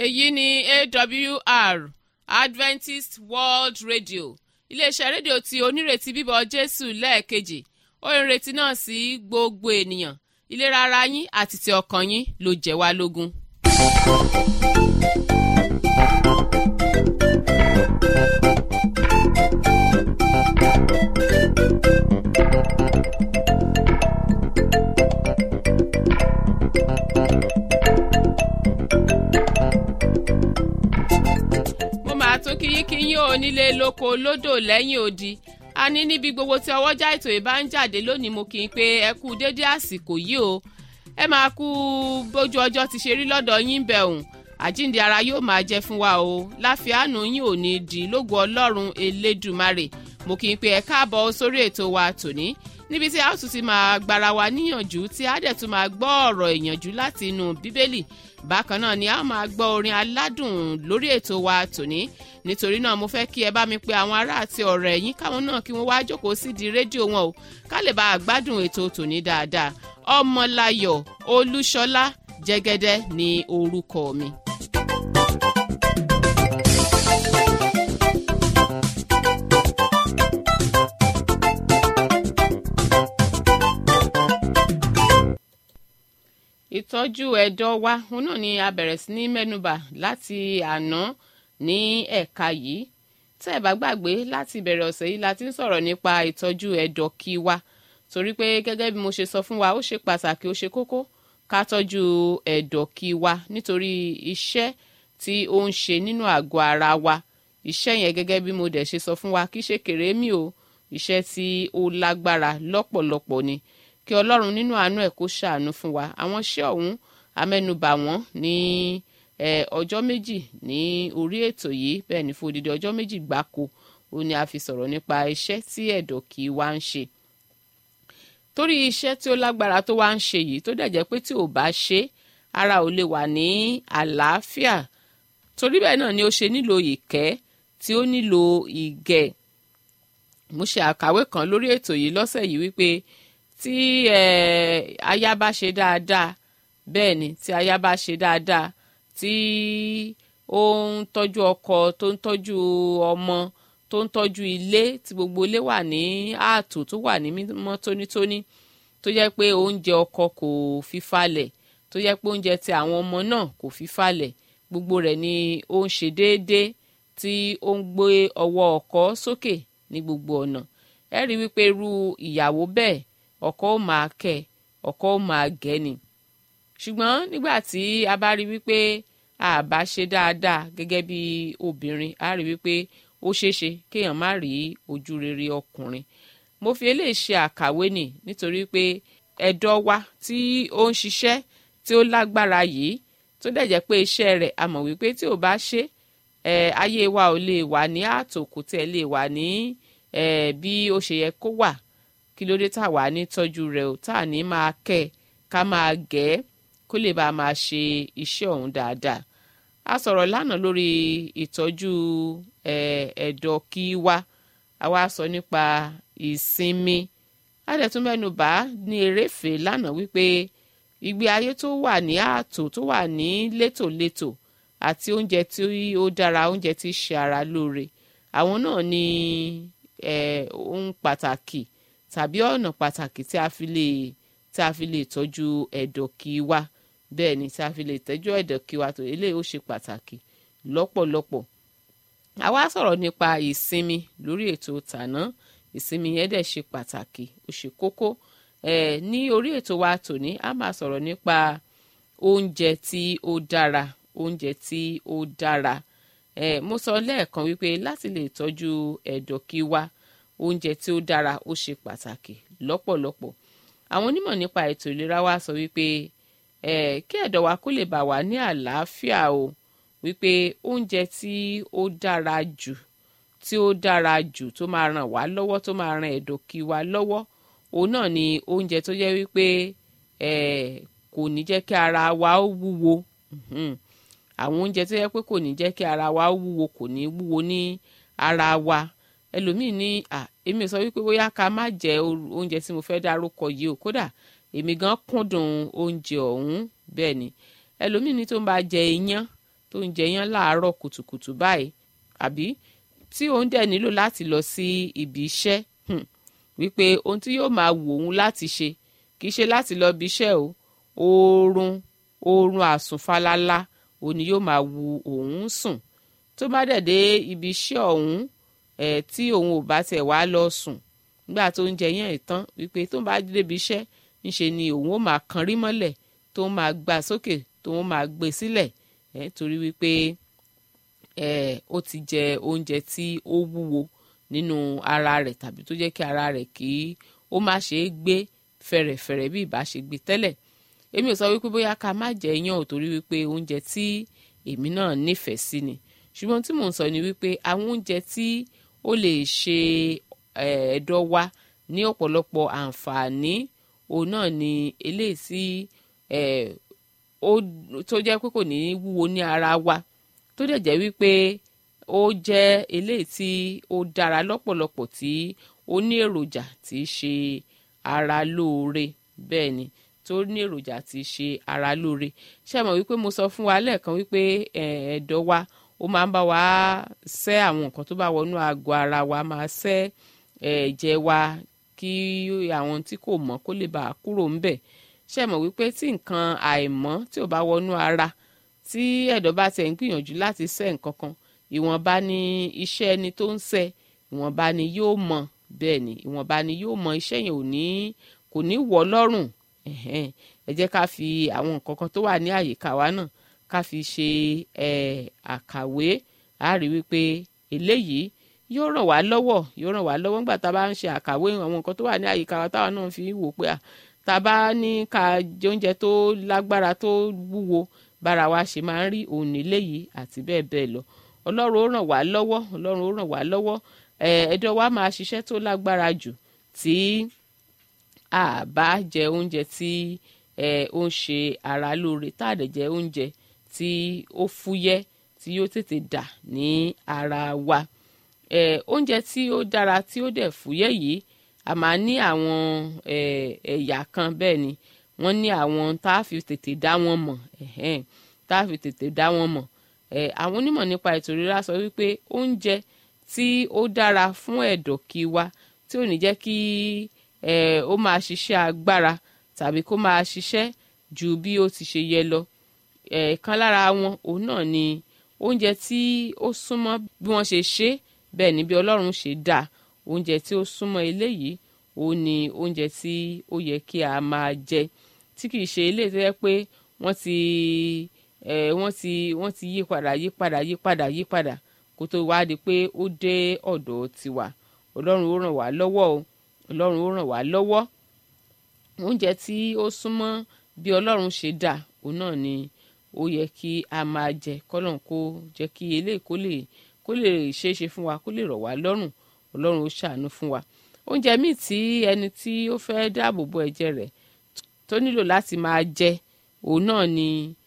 èyí ni awr adventist world radio iléeṣẹ́ rédíò tí onírètí bíbọ̀ jésù lẹ́ẹ̀kejì ó ń retí náà sí gbogbo ènìyàn ìlera ara yín àti ti ọkàn yín ló jẹ́ wá lógún. mo máa tún kíyínkíyín ò nílé lóko lódò lẹ́yìn odi a ní níbi gbogbo tí ọwọ́jà ètò ìbá ń jáde lónìí mo kì í pé ẹ kú déédé àsìkò yìí o ẹ máa kú bójú ọjọ́ ti ṣe rí lọ́dọ̀ yín bẹ̀ òun àjíǹde ara yóò máa jẹ́ fún wa o láfíàánú yín ò ní di lógo ọlọ́run elédùmarè mo kì í pé ẹ káàbọ̀ sórí ètò wa tòní níbi tí a ó tún ti máa gbára wa níyànjú tí a dẹ̀ tún máa gbọ́ ọ̀rọ̀ ìyànjú láti inú bíbélì bákan náà ni a ó máa gbọ́ orin aládùn lórí ètò wa tòní nítorí náà mo fẹ́ kí ẹ bá mi pe àwọn ará àti ọ̀rẹ́ yín káwọn náà kí wọ́n wá jókòó sídìí rédíò wọn o ká lè bá a gbádùn ètò tòní dáadáa ọmọláyọ̀ olúṣọlá jẹ́gẹ́dẹ́ ni orúkọ mi. ìtọ́jú ẹ̀dọ̀ wa òun náà ni a bẹ̀rẹ̀ sí ní mẹ́nubà láti àná ní ẹ̀ka yìí tẹ́ ẹ̀ bá gbàgbé láti ìbẹ̀rẹ̀ ọ̀sẹ̀ yìí la ti ń sọ̀rọ̀ nípa ìtọ́jú ẹ̀dọ̀ kí wa torí pé gẹ́gẹ́ bí mo ṣe sọ fún wa ó ṣe pàtàkì ó ṣe kókó ká tọ́jú ẹ̀dọ̀ kí wa nítorí iṣẹ́ tí ó ń ṣe nínú àgọ́ ara wa iṣẹ́ yẹn gẹ́gẹ́ bí mo dẹ̀ ṣe sọ fún wa kì í ṣe kèrémí o iṣẹ́ tí ó lágbára lọ́pọ̀lọpọ̀ ni kí ọlọ́run nínú àánú ẹ̀ kó ṣàánú fún wa àwọn iṣẹ́ ọ̀hún amẹ́nubà wọ́n ní ọjọ́ méjì ní orí ètò yìí bẹ́ẹ̀ ni fún odidi ọjọ́ méjì gbáko ó ní a fi sọ̀rọ̀ nípa iṣẹ́ tí ẹ̀dọ̀ kì í wá ń ṣe torí iṣẹ́ tí ó lágbára tó wá ń ṣe yìí tó dẹ̀ jẹ́ pé tí ò bá ṣe ara ò lè wà ní àlàáfíà torí bẹ́ẹ̀ náà ni ó ṣe nílò ìkẹ́ tí ó nílò ìgẹ̀ mo ṣe àkàwé kan lórí ètò yìí lọ́sẹ̀ yìí wípé tí aya bá ṣe dáadáa bẹ́ẹ̀ ni tí aya bá ṣe dáadáa tí ó ń tọ́jú ọkọ tó ń tọ́jú ọmọ tó ń tọ́jú ilé tí gbogbo ilé wà ní ààtò tó wà ní mímọ́ tónítóní tó jẹ́ pé oúnjẹ ọkọ kò fi falẹ̀ tó jẹ́ pé oúnjẹ ti àwọn ọmọ náà kò fi falẹ̀ gbogbo rẹ̀ ni ó ń ṣe déédéé tí ó ń gbé ọwọ́ ọkọ sókè ní gbogbo ọ̀nà ẹ rí wípé irú ìyàwó bẹ́ẹ̀ ọkọ ó máa kẹ́ ọkọ ó máa gẹ́ ni ṣùgbọ́n nígbà tí a bá rí wípé a bá ṣe dáadáa gẹ́gẹ́ bí obìnrin a rí wípé ó ṣeéṣe kéèyàn má rí ojú rere ọkùnrin mo fi eléyìí ṣe àkàwé nì nítorí pé ẹ̀dọ̀ wa tí ó ń ṣiṣẹ́ tí ó lágbára yìí tó dẹ̀ jẹ́ pé iṣẹ́ rẹ̀ a mọ̀ wípé tí ò bá ṣe ẹ̀ ayé wa ò lè wà ní ààtò kò tẹ̀ lè wà ní ẹ̀ bí ó ṣe yẹ kó wà kí ló dé tá a wà ní tọ́jú rẹ̀ ò tá a ní máa kẹ́ ká máa gẹ̀ ẹ́ kó lè bá a máa ṣe iṣẹ́ ọ̀hún dáadáa a sọ̀rọ̀ lánàá lórí ìtọ́jú ẹ̀dọ̀ kí wa a wá sọ nípa ìsinmi a dẹ̀ tún mẹ́nu bà ní eréfè lánàá wípé ìgbé ayé tó wà ní ààtò tó wà ní létòlétò àti oúnjẹ tí ó dára oúnjẹ tí ṣe ara lóore àwọn náà ni ohun pàtàkì tàbí ọ̀nà pàtàkì tí a fi lè tí a fi lè tọ́jú ẹ̀dọ̀ kí wa bẹ́ẹ̀ ni tí a fi lè tọ́jú ẹ̀dọ̀ kí wa tó eléyìí ó ṣe pàtàkì lọ́pọ̀lọpọ̀ àwa sọ̀rọ̀ nípa ìsinmi lórí ètò tàná ìsinmi yẹn dẹ̀ ṣe pàtàkì ó ṣe kókó ẹ̀ ní orí ètò wa tòní a máa sọ̀rọ̀ nípa oúnjẹ tí ó dára oúnjẹ tí ó dára ẹ̀ mo sọ lẹ́ẹ̀kan wípé láti lè tọ́jú ẹ̀dọ̀ kí wa oúnjẹ tí ó dára ó ṣe pàtàkì lọ́pọ̀lọpọ̀ àwọn onímọ̀ nípa ètò ìlera wa sọ wípé ẹ̀ kí ẹ̀dọ̀ wa kó lè bà wá ní àlàáfíà o wípé oúnjẹ tí ó dára jù tí ó dára jù tó máa ràn wá lọ́wọ́ tó máa ràn ẹ̀dọ̀ kí wa lọ́wọ́ òun náà ni oúnjẹ tó jẹ́ wípé ẹ̀ kò ní jẹ́ kí ara wa ó wúwo àwọn oúnjẹ tó yẹ pé kò ní jẹ́ kí ara wa ó wúwo kò ní wúwo ní ara wa ẹlòmíì ní à èmi sọ wípé bóyá ká má jẹ oúnjẹ tí mo fẹ́ dárúkọ yìí o kódà èmi gan kúndùn oúnjẹ ọ̀hún bẹ́ẹ̀ ni ẹlòmíì ní tó ń bá jẹ iyán tó ń jẹ yán láàárọ̀ kùtùkùtù báyìí àbí tí òun dẹ̀ nílò láti lọ sí ibi iṣẹ́ wípé ohun tí yóò máa wù òun láti ṣe kì í ṣe láti lọ ibi iṣẹ́ o oorun oorun àsùnfalala òun ni yóò máa wu òun sùn tó bá dẹ̀ dé ibi iṣẹ́ ọ̀hún ẹ̀ tí òun ò bá tẹ̀ wá lọ sùn nígbà tó ń jẹ yẹn ìtàn wípé tó ń bá débi iṣẹ́ ńṣe ni òun ó máa kan rí mọ́lẹ̀ tó ń máa gbà sókè tó ń máa gbé sílẹ̀ ẹ̀ torí wípé ẹ̀ ó ti jẹ oúnjẹ tí ó wúwo nínú ara rẹ̀ tàbí tó jẹ́ kí ara rẹ̀ kí ó má ṣe é gbé fẹ̀rẹ̀fẹ̀rẹ̀ bí ìbá ṣe gbé tẹ́lẹ̀ èmi ò sọ wípé bóyá ká má jẹ iyán ò torí wípé oúnjẹ tí èmi náà nífẹ̀ẹ́ sí ni ṣùgbọ́n tí mò ń sọ ni wípé àwọn oúnjẹ tí ó lè ṣe ẹ̀ẹ́dọ̀ wa ní ọ̀pọ̀lọpọ̀ àǹfààní òun náà ni eléyìí tí tó jẹ́ pé kò ní wúwo ní ara wa tó dẹ̀ jẹ́ wípé ó jẹ́ eléyìí tí ó dára lọ́pọ̀lọpọ̀ tí ó ní èròjà tí í ṣe ara lóore bẹ́ẹ̀ ni tó ní èròjà tí í ṣe ara lóore ṣé mọ̀ wípé mo sọ fún wa lẹ́ẹ̀kan wípé ẹ̀ẹ́dọ̀ wa ó máa ń bá wa ṣẹ́ àwọn nǹkan tó bá wọnú àgọ́ ara wa máa ṣẹ́ ẹ̀jẹ̀ wa kí àwọn tí kò mọ́ kó lè bá a kúrò ńbẹ̀ ṣé mọ̀ wípé tí nǹkan àìmọ́ tí ò bá wọnú ara tí ẹ̀dọ̀ bá tẹ̀ ń gbìyànjú láti ṣẹ́ nǹkan kan ìwọ̀nba ni iṣẹ́ ẹni tó ń ṣẹ́ ìwọ̀nba ni yóò mọ bẹ́ẹ̀ ni ìwọ̀nba ni yóò mọ iṣẹ́ yẹn ò ní kò ní wọ̀ lọ́rùn ẹ jẹ́ ká fi àwọn nǹkan kan tó wà ní àyíká wa náà ká fi ṣe àkàwé a rí wípé eléyìí yóò ràn wá lọ́wọ́ yóò ràn wá lọ́wọ́ nígbà tá a bá ń ṣe àkàwé àwọn nǹkan tó wà ní àyíká wa táwa náà fi wò pé tá a bá ní ká jẹ oúnjẹ tó lágbára tó wúwo bára wa ṣe máa ń rí òun níléyìí àti bẹ́ẹ̀ bẹ́ẹ̀ lọ ọlọ́run ó ràn wá lọ́wọ́ ọlọ́run ó ràn wá lọ́wọ́ ẹ̀ẹ́dọ̀ wa máa ṣiṣẹ́ tó lágbára jù tí a bá jẹ oúnjẹ tí ó ń ṣe ara lóore tá a dẹ̀ jẹ oúnjẹ tí ó fúyẹ́ tí yóò tètè dà ní ara wa oúnjẹ tí ó dára tí ó dẹ̀ fúyẹ́ yìí a máa ní àwọn ẹ̀yà kan bẹ́ẹ̀ ni wọ́n ní àwọn tá a fi tètè dá wọn mọ̀ tá a fi tètè dá wọn mọ̀ àwọn onímọ̀ nípa ètò ìlera sọ wípé oúnjẹ tí ó dára fún ẹ̀dọ̀ kí wa tí ò ní jẹ́ kí ó máa ṣiṣẹ́ agbára tàbí kó máa ṣiṣẹ́ ju bí ó ti ṣe yẹ lọ ẹ̀ẹ̀kan lára wọn òun náà ni oúnjẹ tí ó súnmọ́ bí wọ́n ṣe ṣe bẹ́ẹ̀ ni bí ọlọ́run ṣe dá oúnjẹ tí ó súnmọ́ eléyìí òun ni oúnjẹ tí ó yẹ kí a máa jẹ tí kìí ṣe eléyìí tó yẹ pé wọ́n ti wọ́n ti wọ́n ti yí padà yí padà yí padà yí padà kó tó wá di pé ó dé ọ̀dọ̀ tiwa ọlọ́run ó ràn wá lọ́wọ́ o ọlọ́run ó ràn wá lọ́wọ́ oúnjẹ tí ó súnmọ́ bí ọlọ́run ṣe dá òun náà ni ó yẹ kí a máa jẹ kọ́lọ́n kó jẹ́ kí eléyìí kó lè kó lè ṣeé ṣe fún wa kó lè rọ̀ wá lọ́rùn ọlọ́run ó ṣàánú fún wa oúnjẹ míì tí ẹni tí ó fẹ́ dáàbò bo ẹ̀jẹ̀ rẹ̀ tó nílò láti máa jẹ òun náà ni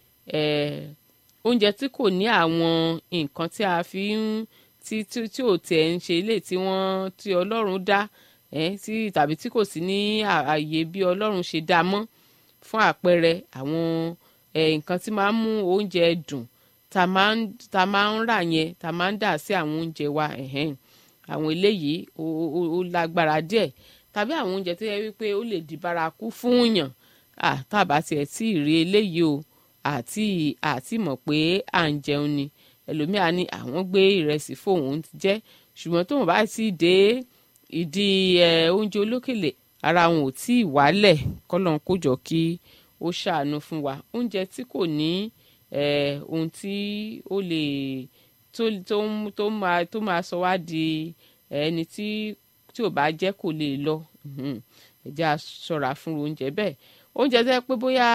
oúnjẹ tí kò ní àwọn nǹkan tí a fi ń tí tí tí ò tẹ̀ ń ṣe ilé tí wọ́n tí ọlọ́run dá tí tàbí tí kò sí ní ààyè bí ọlọ́run ṣe dá mọ́ fún àpẹẹrẹ àwọn nǹkan tí máa ń mú oúnjẹ dùn tá a máa ń rà yẹn tá a máa ń dà sí àwọn oúnjẹ wa àwọn eléyìí ó lágbára díẹ̀ tàbí àwọn oúnjẹ tó yẹ wípé ó lè di bárakú fún yàn tàbá tiẹ̀ tí ì rí eléyìí o àti àti mọ̀ pé à ń jẹun ni ẹlòmíà ní àwọn gbé ìrẹsì fóun jẹ ṣùgbọ́n tóun bá ti dé ìdí oúnjẹ olókèlè ara wọn ò tí ì wálẹ̀ kọ́lọ́n kó jọ kí ó ṣàánú fún wa oúnjẹ tí kò ní ohun tí ó lè tó máa tó máa sọ wá di ẹni tí tí ò bá jẹ́ kò lè lọ ẹ jẹ́ a ṣọ́ra fún oúnjẹ bẹ́ẹ̀ oúnjẹ tẹ́ pé bóyá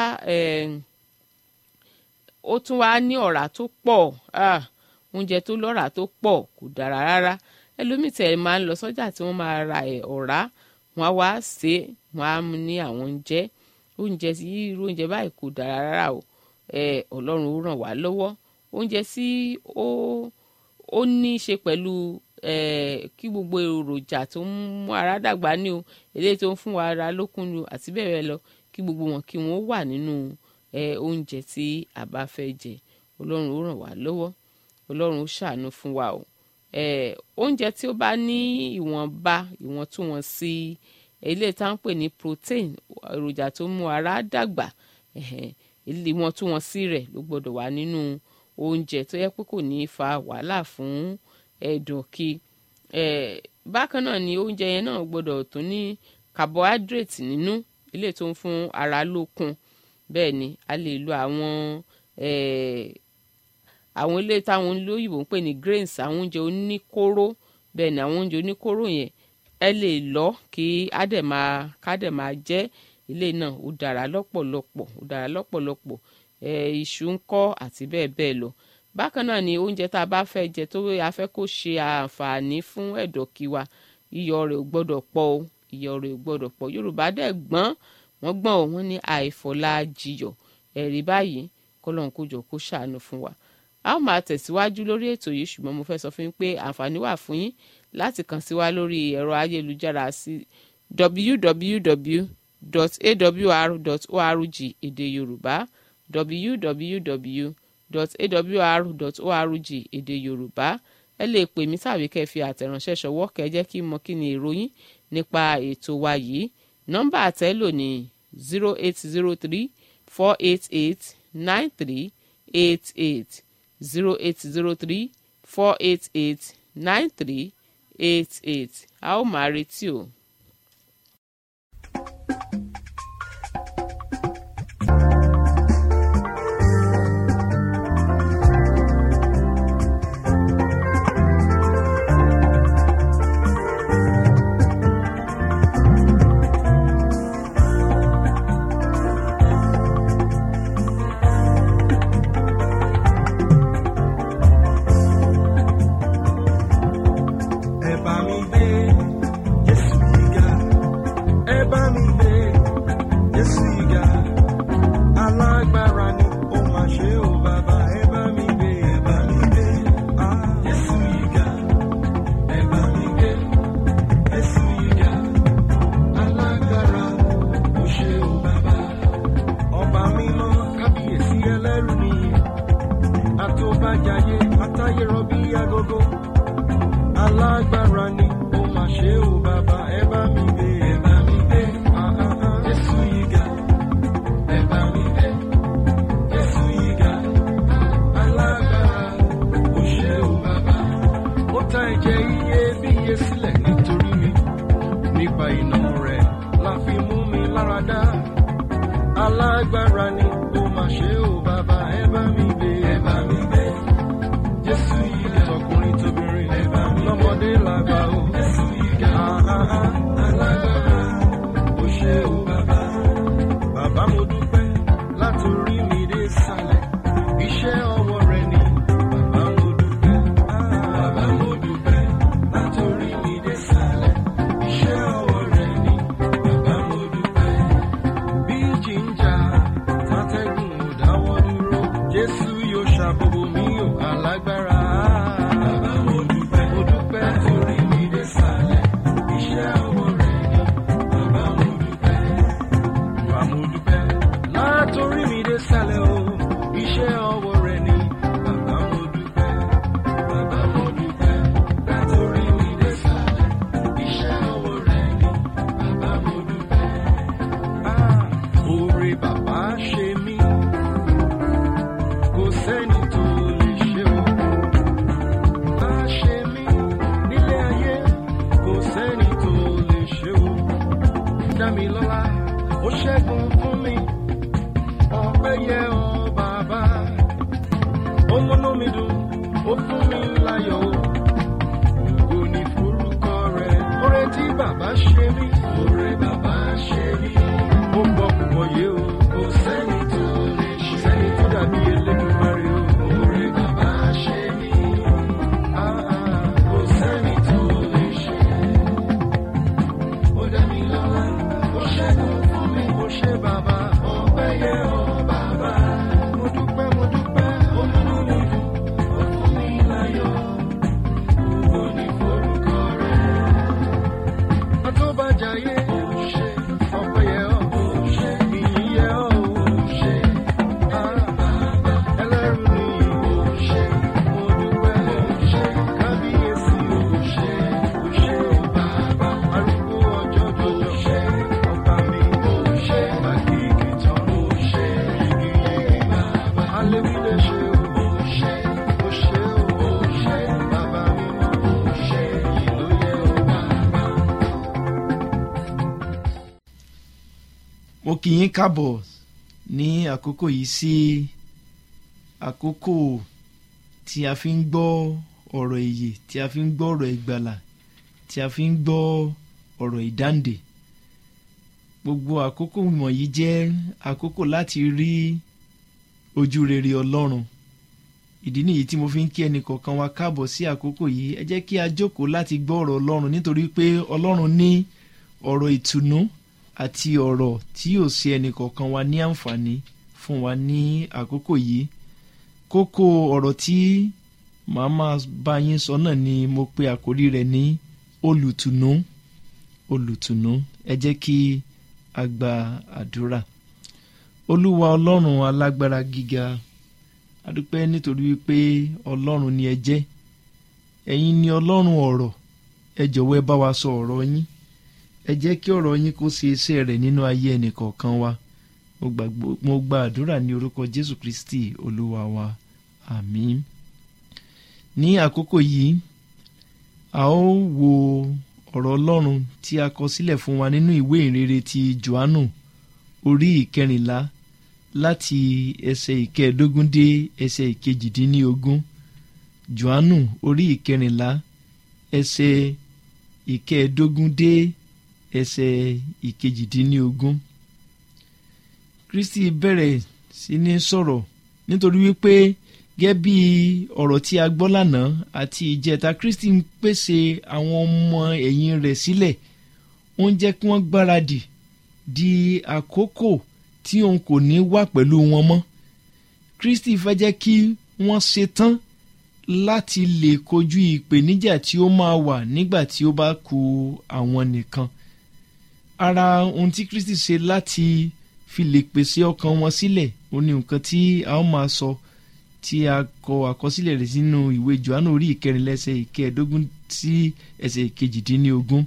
ó tún wá ní ọ̀rá tó pọ̀ oúnjẹ tó lọ́rá tó pọ̀ kò dára rárá ẹlòmíì tẹ̀ máa ń lọ sọ́jà tí wọ́n máa ra ọ̀rá wọn á wá ṣe wọn á mú ní àwọn oúnjẹ oúnjẹ tí irú oúnjẹ báyìí kò dára rárá o ọlọ́run ó ràn wá lọ́wọ́ oúnjẹ tí ó ó ní í ṣe pẹ̀lú kí gbogbo èròjà tó ń mú ara dàgbà ní o eléyìí tó ń fún wa ara lókun ni o àti bẹ́ẹ̀ bẹ́ẹ̀ lọ kí gbogbo wọn kí wọ́n wà nínú oúnjẹ tí a bá fẹ́ jẹ ọlọ́run ó ràn wá lọ́wọ́ ọlọ́run ó ṣàánú fún wa o eh, oúnjẹ tí ó bá ní ìwọ̀nba ìwọ̀ntúnwọ̀nsí ilé tá à ń pè ní protein èròjà tó mú ara dàgbà ìwọ̀ntúnwọ̀nsí rẹ̀ ló gbọ́dọ̀ wà nínú oúnjẹ tó yẹ pé kò ní í fa wàhálà fún ẹ̀dọ̀ kí bákan náà ni oúnjẹ yẹn náà gbọ́dọ̀ tún ní carbohydrate nínú ilé tó ń fún ara lókun bẹ́ẹ̀ ni a lè lo àwọn àwọn ilé táwọn olóyìnbó ń pè ní grains àwọn oúnjẹ oníkóró bẹ́ẹ̀ ni àwọn oúnjẹ oníkóró yẹn ẹ lè lọ kí á dẹ̀ máa ká dẹ̀ máa jẹ ilé náà ó dára lọ́pọ̀lọpọ̀ ó dára lọ́pọ̀lọpọ̀ iṣu ń kọ́ àti bẹ́ẹ̀ bẹ́ẹ̀ lọ bákan náà ni oúnjẹ tá a bá fẹ́ jẹ tó a fẹ́ kó ṣe àǹfààní fún ẹ̀dọ̀kí wa iyọ̀ rẹ̀ ò gbọ́dọ̀ pọ̀ o iyọ̀ rẹ̀ ò gbọ́dọ̀ pọ̀ yorùbá dẹ̀ gbọ́n wọ́n gbọ́n o wọ́n ní àìfọ̀lá jiyọ̀ ẹ̀rí báyìí kọ́lọ́n kó jọ kó ṣàánú fún wa a ó máa tẹ̀síwájú lórí ètò yìí ṣùgbọ́n mo fẹ́ sọ fún yín pé àǹfààní wà fún yín láti kàn sí wa lórí ẹ̀rọ ayélujára sí www.awr.org èdè yorùbá www.awr.org èdè yorùbá ẹ lè pè mí tàbí kẹ́ fi àtẹ̀ránṣẹ́ ṣọwọ́ kẹ́ jẹ́ kí n mọ kí ni ìròyìn nípa ètò wa yìí nọ́mbà àtẹ́lò ní zero eight zero three four eight eight nine three eight eight zero eight zero three four eight eight nine three eight eight a ó máa retí o. ẹ bá mi gbé Jésù yìí ga ẹ bá mi gbé Jésù yìí ga alágbára ni ó máa ṣe ó bàbá ẹ bá mi gbé ẹ bá mi gbé ah, Jésù yìí ga ẹ bá mi gbé Jésù yìí ga alágbára ó ṣe ó bàbá ọba mímọ́ kábíyèsí ẹlẹ́rù nìyí àtòbàjáyé àtayérọbí agogo alágbára ni ó máa ṣe ó bàbá ẹ bá mi gbé ẹ bá mi gbé ah, ah, ah. Jésù yìí ga ẹ bá mi gbé Jésù yìí ga alágbára ó ṣe ó bàbá ó ta ẹ̀jẹ̀ iyebíye sílẹ̀ nítorí mi nípa iná rẹ̀ la fi mú mi lára dá alágbára ni ó máa ṣe ó bàbá ẹ bá mi gbé ẹ bá mi gbé Jésù yìí ga tọkùnrin tóbìnrin ẹ bá mi lọ́mọdé làgbà ó Jésù yìí ga alágbára ó ṣe ó bàbá bàbá mo dúpẹ́ látòrí mi dé sàlẹ̀ iṣẹ́ ọwọ́ rẹ ni bàbá mo dúpẹ́ bàbá mo dúpẹ́ látòrí mi dé sàlẹ̀ iṣẹ́ ọwọ́ rẹ ni bàbá mo dúpẹ́ bí jíjà tátẹ́gùn ò dáwọ́ dúró jésù yóò ṣàbòbò mi ò alágbára. bàbá mo dúpẹ́ mo dúpẹ́ torí mi dé sàlẹ̀ iṣẹ́ ọwọ́ rẹ̀ ni bàbá mo dúpẹ́. bàbá mo dúpẹ́ látòrí mi dé sàlẹ̀ o iṣẹ́ ọwọ́ rẹ̀ ni bàbá mo dúpẹ́. bàbá mo dúpẹ́ látòrí mi dé sàlẹ̀ iṣẹ́ ọwọ́ rẹ̀ ni bàbá mo dúpẹ́. Ah, Oore bàbá ṣe mí, kò sẹ́ni tó lè ṣe o. Bá ṣe mí nílé ayé, kò sẹ́ni tó lè ṣe o. Dá mi lọ́lá, ó ṣẹ́gun fún mi, ọpẹ́ yẹ ọ́ bàbá. Ó múnú mi dùn, ó fún mi láyọ̀ o. Ògo ni forúkọ rẹ̀. Oore tí bàbá ṣe mí. Oore bàbá ṣe mí. Ó gbọ́ púpọ̀ yé o. Kò sẹ́ni tó lè ṣe. Kò sẹ́ni tó dàbí Elédùmarè o. Oore bàbá ṣe mí. Ah, ah, Kò sẹ́ni tó lè ṣe. Ó dá mi lọ́lá. Ó ṣẹ́gun fún mi. Ó ṣe bàbá. Ọpẹ́ yẹ ọ́ bàbá. Mo dúpẹ́, mo dúpẹ́. Ó múnú mi dùn. Ó fún mi láyọ̀. Ògo ni forúkọ rẹ̀. Àtọ́bàjáyé ṣe ọpẹ́ yẹ ọ́ ṣe ìyìn yẹ ọ́ ṣe bàbá lè wí lè ṣe o. Ó ṣe, ó ṣe o, ó ṣe. Bàbá mímọ́, ó ṣe. Yìí ló yẹ o bàbá. mo kì í káàbọ̀ ní àkókò yìí sí àkókò tí a fi ń gbọ́ ọ̀rọ̀ èyè tí a fi ń gbọ́ ọ̀rọ̀ ìgbàlà tí a fi ń gbọ́ ọ̀rọ̀ ìdáǹdè gbogbo àkókò wọ̀nyí jẹ́ àkókò láti rí ojú rere ọlọ́run ìdí nìyí tí mo fi ń kí ẹnì kọ̀ọ̀kan wa káàbọ̀ sí àkókò yìí ẹ jẹ́ kí a jókòó láti gbọ́ ọ̀rọ̀ ọlọ́run nítorí pé ọlọ́run ní ọ̀rọ̀ ìtùnú àti ọ̀rọ̀ tí yóò ṣe ẹnìkọ̀ọ̀kan wa ní àǹfààní fún wa ní àkókò yìí kókó ọ̀rọ̀ tí màá máa bá yín sọ náà ni mo pe àkórí rẹ̀ ní olùtùnú olùtùnú ẹ jẹ́ kí a gba àdúrà olúwa ọlọ́run alágbára gíga adúpẹ́ nítorí wípé ọlọ́run ni ẹ jẹ́ ẹ̀yin ni ọlọ́run ọ̀rọ̀ ẹ jọ̀wọ́ ẹ bá wa sọ ọ̀rọ̀ yín ẹ jẹ́ kí ọ̀rọ̀ yín kó ṣe iṣẹ́ rẹ̀ nínú ayé ẹnìkọ̀ọ̀kan wa mo gbàgbọ́- mo gba àdúrà ní orúkọ jésù kristi olúwa wa àmín ní àkókò yìí a ó wo ọ̀rọ̀ ọlọ́run tí a kọ sílẹ̀ fún wa nínú ìwé ìrere ti johannu orí ìkẹrìnlá láti ẹsẹ̀ ìkẹẹ̀ẹ́dógún dé ẹsẹ̀ ìkejìdínlógún johannu orí ìkẹrìnlá ẹsẹ̀ ìkẹẹ̀ẹ́dógún dé ẹsẹ̀ ìkejìdínlógún kristi bẹ̀rẹ̀ sí ní sọ̀rọ̀ nítorí wípé gẹ́gẹ́ bí ọ̀rọ̀ tí a gbọ́ lánàá àti ìjẹta kristi ń pèsè àwọn ọmọ ẹ̀yìn rẹ̀ sílẹ̀ ó ń jẹ́ kí wọ́n gbáradì di àkókò tí òun kò ní wà pẹ̀lú wọn mọ́ kristi fẹ́ jẹ́ kí wọ́n ṣetán láti lè kojú ìpèníjà tí ó máa wà nígbà tí ó bá ku àwọn nìkan ara ohun tí kristi ṣe láti fi lè pèsè ọkàn wọn sílẹ̀ ó ní nǹkan tí a ó máa sọ tí a kọ àkọsílẹ̀ rẹ̀ sínú ìwé johannu orí ìkẹrin lẹ́sẹ̀ ìkẹẹ̀ẹ́dógún sí ẹsẹ̀ ìkejìdínlógún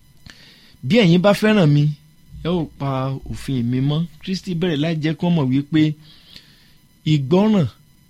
bí ẹ̀yin bá fẹ́ràn mi ẹ ó pa òfin mi mọ́ kristi bẹ̀rẹ̀ láì jẹ́ kí wọ́n mọ̀ wípé ìgbọ́ràn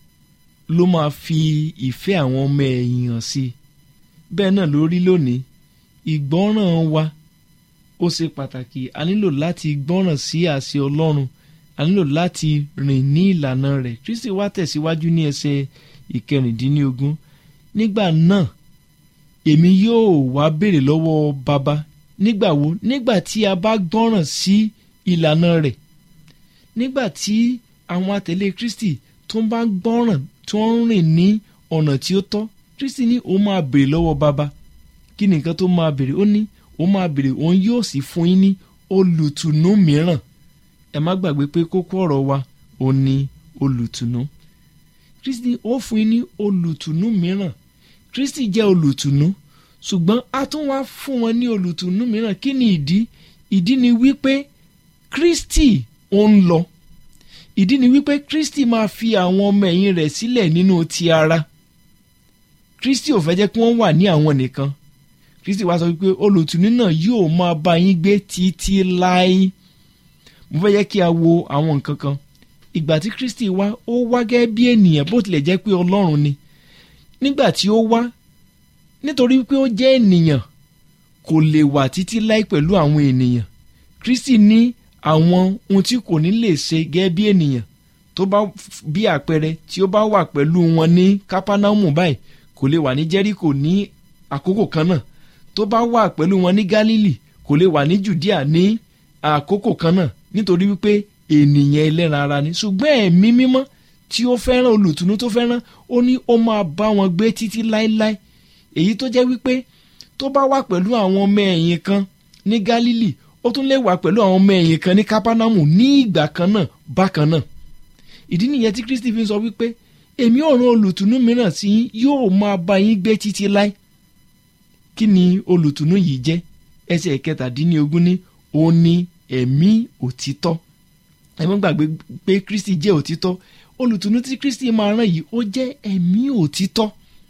ló máa fi ìfẹ́ àwọn ọmọ ẹ̀yìn hàn sí i bẹ́ẹ̀ náà ló rí lónìí ìgbọ́ràn wa ó ṣe pàtàkì a nílò láti gbọ́ràn sí àṣẹ ọlọ́run a nílò láti rìn ní ìlànà rẹ̀ kristi wá tẹ̀síwájú ní ẹsẹ̀ ìkẹrìndínlógún nígbà náà èmi yóò wá béèrè lọ́wọ́ baba nígbà wo nígbà tí a bá gbọ́ràn sí ìlànà rẹ̀ nígbà tí àwọn àtẹ̀lé kristi tó ń bá gbọ́ràn tó ń rìn ní ọ̀nà tí ó tọ́ kristi ní ó máa béèrè lọ́wọ́ baba kí ni nǹkan tó máa béèrè ó ní ó máa béèrè òun yóò sì fún yín ní olùtùnú mìíràn ẹ má gbàgbé pé kókó ọ̀rọ̀ wa ò ní olùtùnú kristi ó fún yín ní olùtùnú mìíràn kristi jẹ́ olùtùnú ṣùgbọ́n a tún wá fún wọn ní olùtùnú mìíràn kí ni ìdí ìdí ni wípé kristi ó ń lọ ìdí ni wípé kristi máa fi àwọn ọmọ ẹ̀yìn rẹ̀ sílẹ̀ nínú ti ara kristi ò fẹ́ jẹ́ kí wọ́n wà ní àwọn nìkan kristi wá sọ wípé olùtùnú náà yóò máa bá yín gbé títí láé mo fẹ́ yẹ kí a wo àwọn nǹkan kan ìgbà tí kristi wá ó wá gẹ́gẹ́ bí ènìyàn bó tilẹ̀ jẹ́ pé ọlọ́run ni nígbà tí ó wá nítorí pé ó jẹ́ ènìyàn kò lè wà títí láé pẹ̀lú àwọn ènìyàn kristi ní àwọn ohun tí kò ní lè ṣe gẹ́gẹ́ bí ènìyàn tó bá bí àpẹẹrẹ tí ó bá wà pẹ̀lú wọn ní kápánámù báyìí kò lè wà ní jẹ́ríkò ní àkókò kan náà tó bá wà pẹ̀lú wọn ní gálílì kò lè wà ní jùdíà ní àkókò kan náà nítorí wípé ènìyàn ẹlẹ́ran ara ni ṣùgbọ́n ẹ̀mí mímọ́ tí ó fẹ́ràn olùtùnú tó fẹ́ràn ó ní ó máa bá wọn gbé títí láéláé èyí tó jẹ́ wípé tó bá wà pẹ̀lú àwọn ọmọ ẹ̀yìn kan ní gálílì ó tún lè wà pẹ̀lú àwọn ọmọ ẹ̀yìn kan ní kápánámù ní ìgbà kan náà bákan náà ìdí nìyẹn tí kristi fi ń sọ wípé èmi ò rán olùtùnú mìíràn sí yín yóò máa bá yín gbé títí láé kí ni olùtùnú yìí jẹ́ ẹsẹ̀ kẹtàdínlógún ní ó ní ẹ̀mí òtítọ́ ẹ má gbàgbé pé kristi jẹ́ òtítọ́ olùtùnú tí kristi máa rán yìí ó jẹ́ ẹ̀mí òtítọ́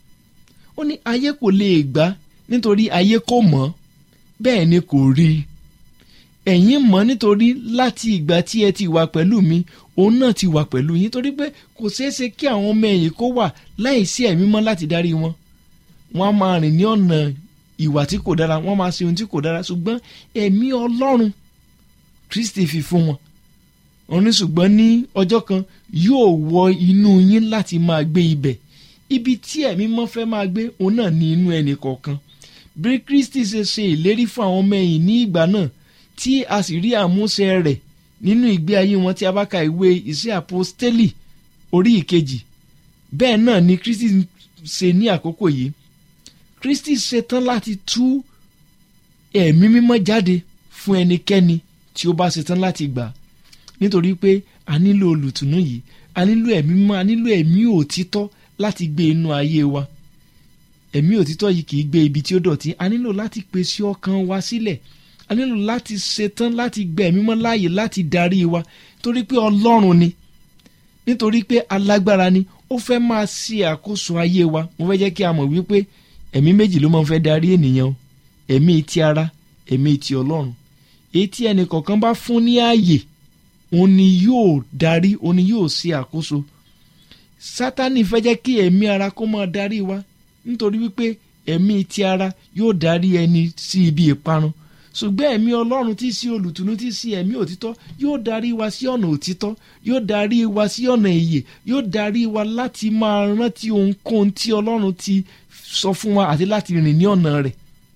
ó ní ayé kò lè gbà nítorí ayé kò mọ̀ bẹ́ẹ̀ ni kò rí ẹ̀yin mọ̀ nítorí láti ìgbà tí ẹ ti wà pẹ̀lú mi òun náà ti wà pẹ̀lú yín torí pé kò ṣeé ṣe kí àwọn ọmọ ẹ̀yìn kó wà láì sí ẹ̀mí mọ́ láti darí wọn wọ́n á máa rìn ní ọ̀nà ìwà tí kò dára wọ́n máa ṣe ohun tí kò dára ṣùgbọ́n ẹ̀mí ọlọ́run kristi fi fún wọn òun ní ṣùgbọ́n ní ọjọ́ kan yóò wọ inú yín láti máa gbé ibẹ̀ ibi tí ẹ̀mí mọ́ fẹ́ máa gbé òun náà ní inú ẹnì kọ̀ọ̀kan bí kristi ṣe ṣe ìlérí fún àwọn ọmọ ẹ̀yìn ní ìgbà náà tí a sì rí àmúṣe rẹ̀ nínú ìgbé ayé wọn tí a bá ka ìwé iṣẹ́ àpọ́stélì orí ìkejì bẹ́ẹ̀ náà ni kristi ṣe ní àkókò yìí kristi ṣetán láti tú ẹ̀mí mímọ́ jáde fún ẹnikẹ́ni tí ó bá ṣetán láti gbà nítorí pé a nílò olùtùnú yìí a nílò ẹ̀mí mímọ́ a nílò ẹ̀mí òtítọ́ láti gbé inú ayé wa ẹ̀mí òtítọ́ yìí kì í gbé ibi tí ó dọ̀tí a nílò láti pèsè ọkàn wa sílẹ̀ a nílò láti ṣetán láti gbẹ ẹ̀mí mọ́ láàyè láti darí wa torí pé ọlọ́run ni nítorí pé alágbára ni ó fẹ́ máa ṣe àkóso ayé wa mo fẹ́ jẹ́ kí a mọ̀ wípé ẹ̀mí méjì ló máa ń fẹ́ darí ènìyàn o ẹ̀mí ti ara ẹ̀mí ti ọlọ́run èyí tí ẹnì kọ̀ọ̀kan bá fún ní ààyè òun ni yóò darí òun ni yóò ṣe àkóso sátani fẹ́ jẹ́ kí ẹ̀mí ara kó máa darí wa nítorí wípé ẹ̀mí ti ara yóò darí ẹni sí ibi ìparun ṣùgbọ́n ẹ̀mí ọlọ́run tí í sí olùtùnú tí í sí ẹ̀mí òtítọ́ yóò darí wa sí ọ̀nà òtítọ́ yóò darí wa sí ọ̀nà ìyè yóò darí wa láti máa rántí ohunkóhun tí ọlọ́run ti sọ fún wa àti láti rìn ní ọ̀nà rẹ̀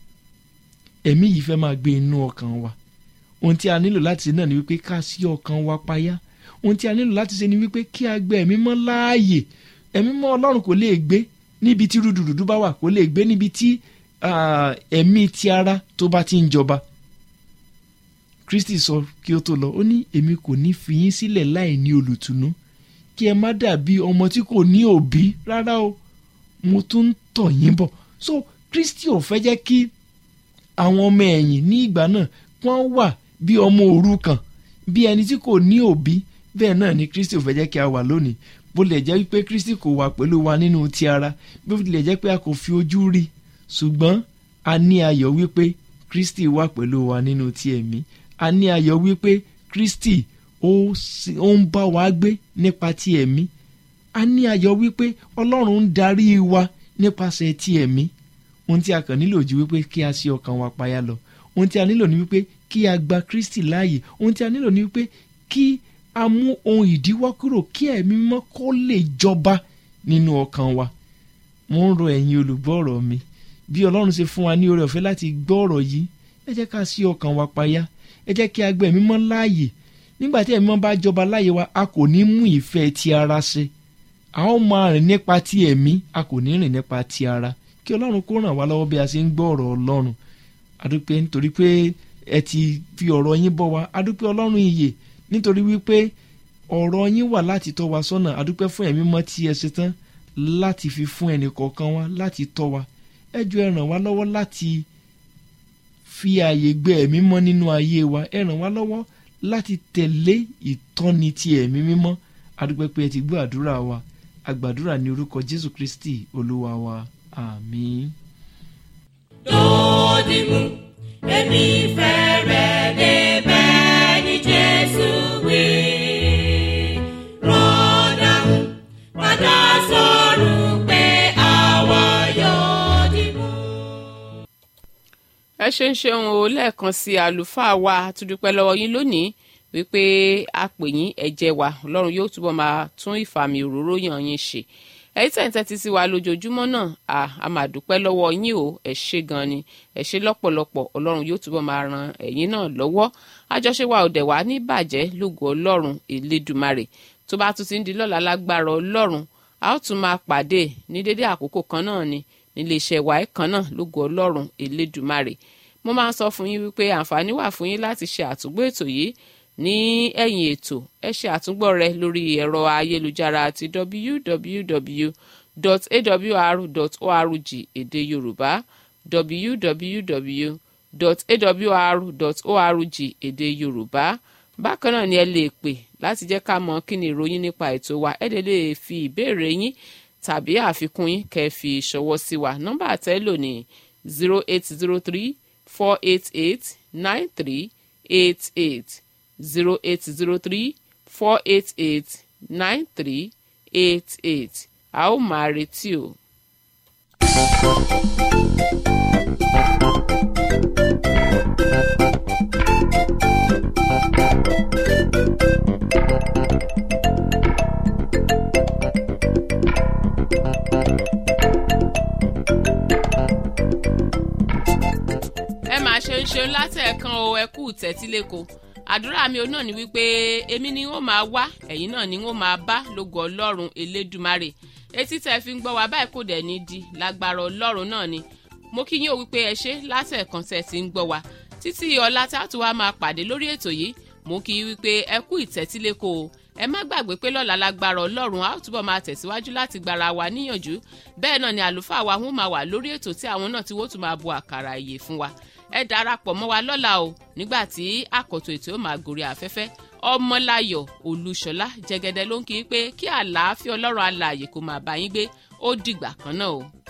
ẹ̀mí yìí fẹ́ máa gbé inú ọkàn wa ohun tí a nílò láti ṣe náà ni wípé ká sí ọkàn wa payá ohun tí a nílò láti ṣe ni wípé kí a gbé ẹ̀mí mọ́ láàyè ẹ̀mí mọ́ ọlọ́run kò lè gbé níbi tí rúdurùdu bá wà kò lè gbé níbi tí ẹ̀mí ti ara tó bá ti ń jọba kristi sọ kí ó tó lọ ó ní èmi kò ní fi yín sílẹ̀ láì ní olùtùnú kí ẹ má dàbí ọmọ tí kò ní òbí rárá o mo tún ń tọ̀ yín bọ̀ so kristi ò fẹ́ jẹ́ kí àwọn ọmọ ẹ̀yìn ní ìgbà náà wọ́n wà bí ọmọ òrukàn bí ẹni tí kò ní òbí bẹ́ẹ̀ náà ni kristi ò fẹ́ jẹ́ kí a wà lónìí bó lè jẹ́ wípé kristi kò wà pẹ̀lú wa nínú ti ara bó lè jẹ́ pé a kò fi ojú rí ṣùgbọ́n a ní ayọ̀ wípé kristi wà pẹ̀lú wa nínú ti ẹ̀mí a ní ayọ̀ wípé kristi ó ń bá wa gbé nípa ti ẹ̀mí a ní ayọ̀ wípé ọlọ́run ń darí wa nípasẹ̀ ti ẹ̀mí ohun tí a kàn nílò ju wípé kí a ṣí ọkàn wa payá lọ ohun tí a nílò ni wípé kí a gba kristi láàyè ohun tí a nílò ni wípé kí a mú ohun ìdíwọ́ kúrò kí ẹ̀mí mọ́ kó lè jọba nínú ọkàn wa mo ń rọ ẹ̀yin olùgbọ́ ọ̀rọ̀ mi bí ọlọ́run ṣe fún wa ní oore ọ̀fẹ́ láti gbọ́ ọ̀rọ̀ yìí ẹ jẹ́ ká ṣí ọkàn wa payá ẹ jẹ́ kí a gba ẹ̀mí mọ́ láàyè nígbà tí ẹ̀mí mọ́ bá jọba láàyè wa a kò ní mú ìfẹ́ ti ara ṣe a ó máa rìn nípa ti ẹ̀mí a kò ní rìn nípa ti ara kí ọlọ́run kó ràn wá lọ́wọ́ bí a ṣe ń gbọ́ ọ̀rọ̀ ọlọ́run adúpẹ́ nítorí pé ẹ ti fi ọ̀rọ̀ yín bọ́ wa adúpẹ́ ọlọ́run ìyè nítorí wípé ọ̀rọ̀ yín wà láti tọ́ wa sọ́nà adúpẹ́ fún ẹ̀mí mọ́ tí ẹ ṣe tán láti fi fún ẹnì kọ̀ọ̀kan wa láti tọ́ wa ẹ jọ̀ọ́ ẹ ràn wá lọ́wọ́ láti fi ààyè gbé ẹ̀mí mọ́ nínú ayé wa ẹ ràn wá lọ́wọ́ láti tẹ̀lé ìtọ́ni ti ẹ̀mí mímọ́ adúpẹ́ pé ẹ ti gbọ́ àdúrà wa àgbàdúrà ní orúkọ Jésù Kristi olúwa wa àmín. Dòdìmú, èmi fẹ́ rẹ̀ débẹ̀ ní Jésù wí. Rọ́dàmú, padà sọ̀rọ̀ pé àwa yóò dìmú. ẹ ṣe ń ṣeun o lẹ́ẹ̀kan sí àlùfáà wa àtúndúpẹ́ lọ́wọ́ yín lónìí wípé a pè yín ẹ̀jẹ̀ wa ọlọ́run yóò túbọ̀ máa tún ìfàmì òróró yàn yín ṣe ẹ̀yin tẹ̀ ń tẹ́tí sí wa lójoojúmọ́ náà à a máa dúpẹ́ lọ́wọ́ yín o ẹ ṣé gan ni ẹ ṣé lọ́pọ̀lọpọ̀ ọlọ́run yóò túbọ̀ máa ran ẹ̀yin náà lọ́wọ́ àjọṣe wa ò dẹ̀ wá ní bàjẹ́ lógo ọlọ́run elédùmarè tó bá tún ti ń di lọ́la lágbára ọlọ́run a ó tún máa pàdé ní dédé àkókò kan náà ni nílé iṣẹ́ wa ẹ̀ kan náà lógo ọlọ́run elédùmarè mo máa ń sọ fún yín wípé àǹfààní wà fún yín láti ṣe àtúgbò ètò yìí ní ẹ̀yìn ètò ẹ ṣe àtúngbọ́ rẹ̀ lórí ẹ̀rọ ayélujára ti www.awr.org èdè yorùbá www.awr.org èdè yorùbá bákan náà ni ẹ lè pè láti jẹ́ ká mọ̀ kí ni ìròyìn nípa ètò wa ẹ lè lè fi ìbéèrè yín tàbí àfikún yín kẹ́ fi ṣọwọ́ sí wa nọ́mbà àtẹ́lò ní zero eight zero three four eight eight nine three eight eight zero eight zero three four eight eight nine three eight eight a ó máa retí o. ẹ máa ṣe ń ṣeun látẹ̀ẹ̀kan o ẹ kú tẹ́tíléko àdúrà mi ò náà ni wípé èmi ni wọ́n máa wá ẹ̀yin náà ni wọ́n máa bá lógo ọlọ́run elédùmarè etí tẹ́ fi ń gbọ́ wa báyìí kò dẹ̀ ní di lágbára ọlọ́run náà ni mo kí yín o wípé ẹ ṣe látẹ̀ẹ̀kan tẹ́ ti ń gbọ́ wa títí ọ̀la tá a tún wá máa pàdé lórí ètò yìí mo kí yín wípé ẹ kú ìtẹ́tíléko o ẹ má gbàgbé pé lọ́la lágbára ọlọ́run a ó túbọ̀ máa tẹ̀síwájú láti gbára wa níyànjú bẹ́ẹ̀ náà ni àlùfáà wa wọ́n máa wà lórí ètò tí àwọn náà ti wó tún máa bu àkàrà ìyè fún wa ẹ darapọ̀ mọ́ wa lọ́la o nígbà tí àkọ́tò ètò yóò máa gòrí afẹ́fẹ́ ọmọláyọ̀ olúṣọlá jẹgẹdẹ ló ń kí i pé kí àlàáfíà ọlọ́run alààyè kó máa bá yín gbé ó dìgbà kan náà o.